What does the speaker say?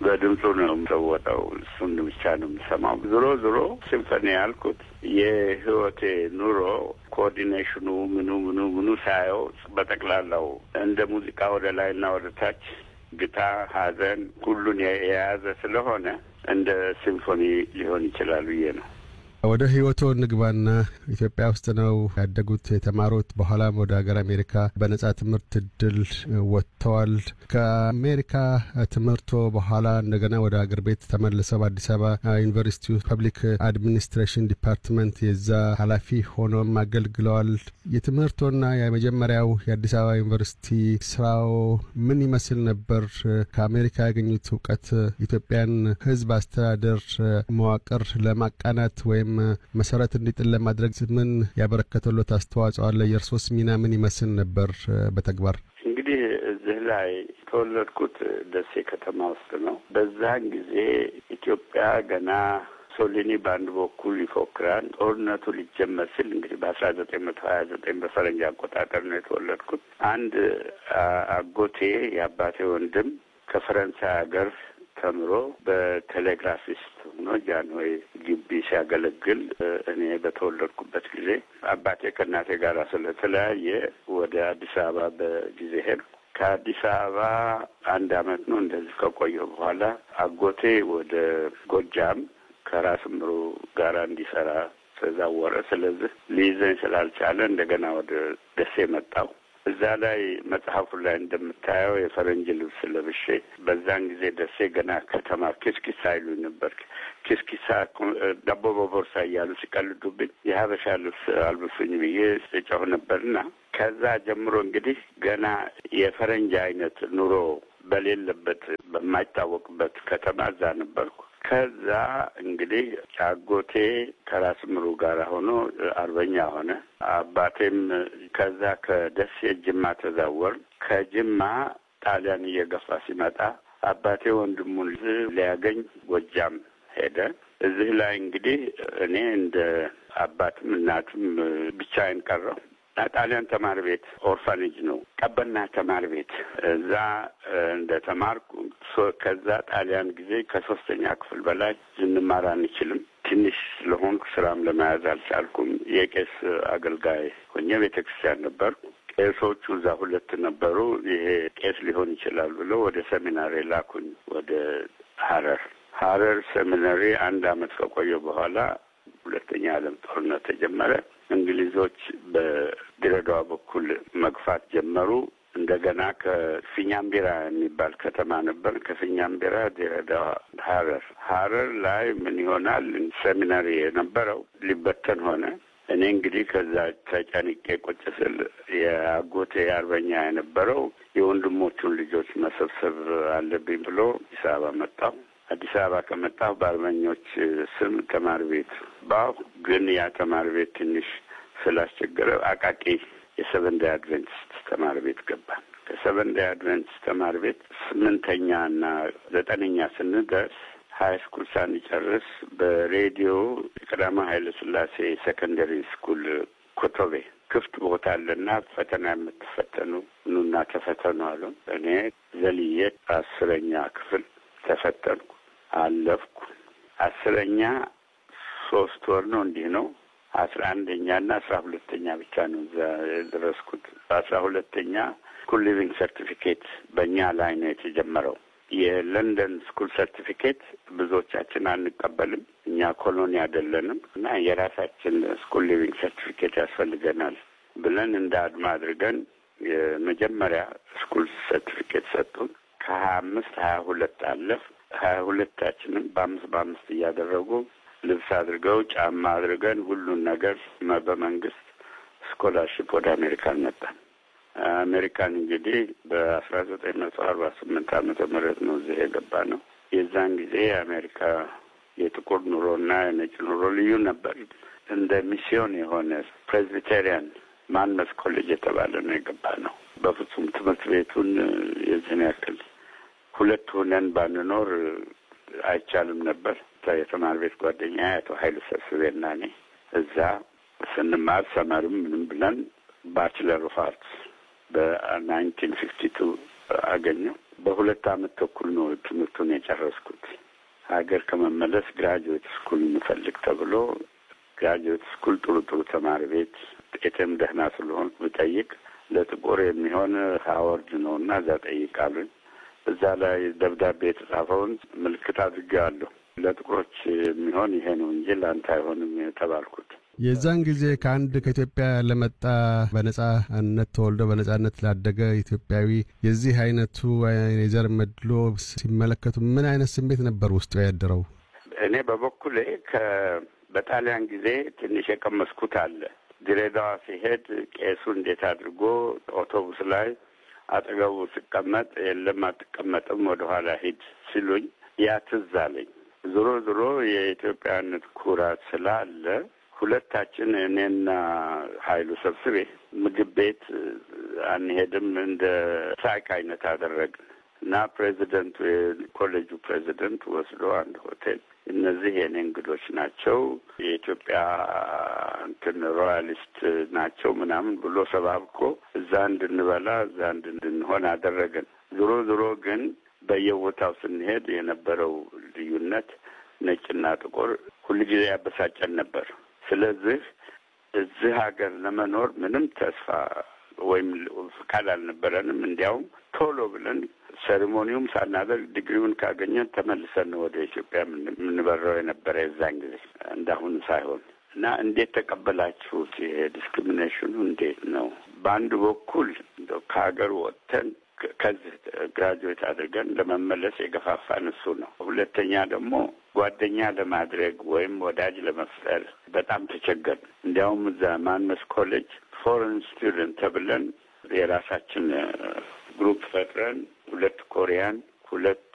በድምፁ ነው የምሰወጠው። እሱን ብቻ ነው የምሰማው። ዞሮ ዞሮ ሲምፎኒ ያልኩት የህይወቴ ኑሮ ኮኦርዲኔሽኑ ምኑ ምኑ ምኑ ሳየው በጠቅላላው እንደ ሙዚቃ ወደ ላይና ወደ ታች ግታ፣ ሐዘን ሁሉን የያዘ ስለሆነ እንደ ሲምፎኒ ሊሆን ይችላል ብዬ ነው። ወደ ህይወቶ ንግባና ኢትዮጵያ ውስጥ ነው ያደጉት የተማሩት። በኋላም ወደ ሀገር አሜሪካ በነጻ ትምህርት እድል ወጥተዋል። ከአሜሪካ ትምህርቶ በኋላ እንደገና ወደ ሀገር ቤት ተመልሰው በአዲስ አበባ ዩኒቨርሲቲ ፐብሊክ አድሚኒስትሬሽን ዲፓርትመንት የዛ ኃላፊ ሆኖም አገልግለዋል። የትምህርቶና የመጀመሪያው የአዲስ አበባ ዩኒቨርሲቲ ስራው ምን ይመስል ነበር? ከአሜሪካ ያገኙት እውቀት ኢትዮጵያን ህዝብ አስተዳደር መዋቅር ለማቃናት ወይም መሰረት እንዲጥል ለማድረግ ምን ያበረከተሎት አስተዋጽኦ አለ? የእርሶስ ሚና ምን ይመስል ነበር በተግባር? እንግዲህ እዚህ ላይ የተወለድኩት ደሴ ከተማ ውስጥ ነው። በዛን ጊዜ ኢትዮጵያ ገና ሶሊኒ በአንድ በኩል ይፎክራል። ጦርነቱ ሊጀመር ሲል እንግዲህ በአስራ ዘጠኝ መቶ ሀያ ዘጠኝ በፈረንጅ አቆጣጠር ነው የተወለድኩት። አንድ አጎቴ የአባቴ ወንድም ከፈረንሳይ ሀገር ተምሮ በቴሌግራፊስት ሆኖ ጃንሆይ ግቢ ሲያገለግል እኔ በተወለድኩበት ጊዜ አባቴ ከእናቴ ጋር ስለተለያየ ወደ አዲስ አበባ በጊዜ ሄድኩ። ከአዲስ አበባ አንድ አመት ነው እንደዚህ ከቆየሁ በኋላ አጎቴ ወደ ጎጃም ከራስ ምሩ ጋር እንዲሰራ ተዛወረ። ስለዚህ ሊይዘኝ ስላልቻለ እንደገና ወደ ደሴ መጣሁ። እዛ ላይ መጽሐፉ ላይ እንደምታየው የፈረንጅ ልብስ ለብሼ በዛን ጊዜ ደሴ ገና ከተማ ኪስኪሳ ይሉኝ ነበር። ኪስኪሳ ዳቦ በቦርሳ እያሉ ሲቀልዱብኝ የሀበሻ ልብስ አልብሱኝ ብዬ ስጮህ ነበርና ከዛ ጀምሮ እንግዲህ ገና የፈረንጅ አይነት ኑሮ በሌለበት በማይታወቅበት ከተማ እዛ ነበርኩ። ከዛ እንግዲህ አጎቴ ከራስ ምሩ ጋር ሆኖ አርበኛ ሆነ። አባቴም ከዛ ከደሴ ጅማ ተዛወር። ከጅማ ጣሊያን እየገፋ ሲመጣ አባቴ ወንድሙን ሊያገኝ ጎጃም ሄደ። እዚህ ላይ እንግዲህ እኔ እንደ አባትም እናትም ብቻዬን ቀረሁ። ጣሊያን ተማሪ ቤት ኦርፋኔጅ ነው፣ ቀበና ተማሪ ቤት እዛ እንደ ተማርኩ። ከዛ ጣሊያን ጊዜ ከሶስተኛ ክፍል በላይ ልንማር አንችልም። ትንሽ ስለሆንኩ ስራም ለመያዝ አልቻልኩም። የቄስ አገልጋይ ሆኜ ቤተ ክርስቲያን ነበርኩ። ቄሶቹ እዛ ሁለት ነበሩ። ይሄ ቄስ ሊሆን ይችላል ብለው ወደ ሰሚናሪ ላኩኝ፣ ወደ ሀረር ሀረር ሰሚናሪ አንድ አመት ከቆየ በኋላ ሁለተኛ ዓለም ጦርነት ተጀመረ። እንግሊዞች በድሬዳዋ በኩል መግፋት ጀመሩ። እንደገና ከፊኛምቢራ የሚባል ከተማ ነበር። ከፊኛምቢራ ድሬዳዋ፣ ሀረር ሀረር ላይ ምን ይሆናል ሰሚናሪ የነበረው ሊበተን ሆነ። እኔ እንግዲህ ከዛ ተጨንቄ ቁጭ ስል የአጎቴ አርበኛ የነበረው የወንድሞቹን ልጆች መሰብሰብ አለብኝ ብሎ አዲስ አበባ መጣሁ። አዲስ አበባ ከመጣሁ በአርበኞች ስም ተማሪ ቤት ባሁ። ግን ያ ተማሪ ቤት ትንሽ ስላስቸገረ አቃቂ የሰቨን ዴይ አድቨንቲስት ተማሪ ቤት ገባን። ከሰቨን ዴይ አድቨንቲስት ተማሪ ቤት ስምንተኛ እና ዘጠነኛ ስንደርስ ሀይ ስኩል ሳንጨርስ በሬዲዮ የቀዳማዊ ኃይለ ሥላሴ ሴኮንደሪ ስኩል ኮቶቤ ክፍት ቦታ አለና ፈተና የምትፈተኑ ኑና ተፈተኑ አሉ። እኔ ዘልዬ አስረኛ ክፍል ተፈተንኩ፣ አለፍኩ። አስረኛ ሶስት ወር ነው እንዲህ ነው። አስራ አንደኛ እና አስራ ሁለተኛ ብቻ ነው እዛ የደረስኩት። በአስራ ሁለተኛ ስኩል ሊቪንግ ሰርቲፊኬት በእኛ ላይ ነው የተጀመረው። የለንደን ስኩል ሰርቲፊኬት ብዙዎቻችን አንቀበልም። እኛ ኮሎኒ አይደለንም እና የራሳችን ስኩል ሊቪንግ ሰርቲፊኬት ያስፈልገናል ብለን እንደ አድማ አድርገን የመጀመሪያ ስኩል ሰርቲፊኬት ሰጡን። ከሀያ አምስት ሀያ ሁለት አለፍ ሀያ ሁለታችንም በአምስት በአምስት እያደረጉ ልብስ አድርገው ጫማ አድርገን ሁሉን ነገር በመንግስት ስኮላርሽፕ ወደ አሜሪካን መጣን። አሜሪካን እንግዲህ በአስራ ዘጠኝ መቶ አርባ ስምንት ዓመተ ምህረት ነው እዚህ የገባ ነው። የዛን ጊዜ የአሜሪካ የጥቁር ኑሮና የነጭ ኑሮ ልዩ ነበር። እንደ ሚስዮን የሆነ ፕሬስቢቴሪያን ማንመስ ኮሌጅ የተባለ ነው የገባ ነው። በፍጹም ትምህርት ቤቱን የዚህን ያክል ሁለት ሆነን ባንኖር አይቻልም ነበር። የተማሪ ቤት ጓደኛ አቶ ኃይሉ ሰብስቤና እኔ እዛ ስንማር ሰመርም ምንም ብለን ባችለር ኦፍ አርትስ በናይንቲን ፊፍቲ ቱ አገኘው። በሁለት አመት ተኩል ነው ትምህርቱን የጨረስኩት። ሀገር ከመመለስ ግራጁዌት ስኩል እንፈልግ ተብሎ ግራጁዌት ስኩል ጥሩ ጥሩ ተማሪ ቤት ጤትም ደህና ስለሆን ብጠይቅ ለጥቁር የሚሆን ሀወርድ ነው እና እዛ ጠይቃሉኝ። እዛ ላይ ደብዳቤ የተጻፈውን ምልክት አድርጌዋለሁ። ለጥቁሮች የሚሆን ይሄ ነው እንጂ ለአንተ አይሆንም የተባልኩት። የዛን ጊዜ ከአንድ ከኢትዮጵያ ለመጣ በነጻነት ተወልዶ በነጻነት ላደገ ኢትዮጵያዊ የዚህ አይነቱ የዘር መድሎ ሲመለከቱ ምን አይነት ስሜት ነበር ውስጡ ያደረው? እኔ በበኩሌ ከ በጣሊያን ጊዜ ትንሽ የቀመስኩት አለ። ድሬዳዋ ሲሄድ ቄሱ እንዴት አድርጎ አውቶቡስ ላይ አጠገቡ ስቀመጥ የለም አትቀመጥም፣ ወደኋላ ሂድ ሲሉኝ ያ ትዝ አለኝ። ዞሮ ዞሮ የኢትዮጵያነት ኩራት ስላለ ሁለታችን እኔና ኃይሉ ሰብስቤ ምግብ ቤት አንሄድም እንደ ሳቅ አይነት አደረግን እና ፕሬዚደንቱ የኮሌጁ ፕሬዚደንት ወስዶ አንድ ሆቴል እነዚህ የኔ እንግዶች ናቸው፣ የኢትዮጵያ እንትን ሮያሊስት ናቸው ምናምን ብሎ ሰባብኮ እዛ እንድንበላ እዛ እንድንሆን አደረገን። ዞሮ ዞሮ ግን በየቦታው ስንሄድ የነበረው ልዩነት ነጭና ጥቁር ሁልጊዜ ያበሳጨን ነበር። ስለዚህ እዚህ ሀገር ለመኖር ምንም ተስፋ ወይም ፍቃድ አልነበረንም። እንዲያውም ቶሎ ብለን ሴሪሞኒውም ሳናደርግ ዲግሪውን ካገኘን ተመልሰን ወደ ኢትዮጵያ የምንበረው የነበረ የዛን ጊዜ እንዳሁኑ ሳይሆን እና እንዴት ተቀበላችሁት? ይሄ ዲስክሪሚኔሽኑ እንዴት ነው? በአንድ በኩል ከሀገር ወጥተን ከዚህ ግራጁዌት አድርገን ለመመለስ የገፋፋን እሱ ነው። ሁለተኛ ደግሞ ጓደኛ ለማድረግ ወይም ወዳጅ ለመፍጠር በጣም ተቸገርን። እንዲያውም እዛ ማንመስ ኮሌጅ ፎሬን ስቱደንት ተብለን የራሳችን ግሩፕ ፈጥረን ሁለት ኮሪያን፣ ሁለት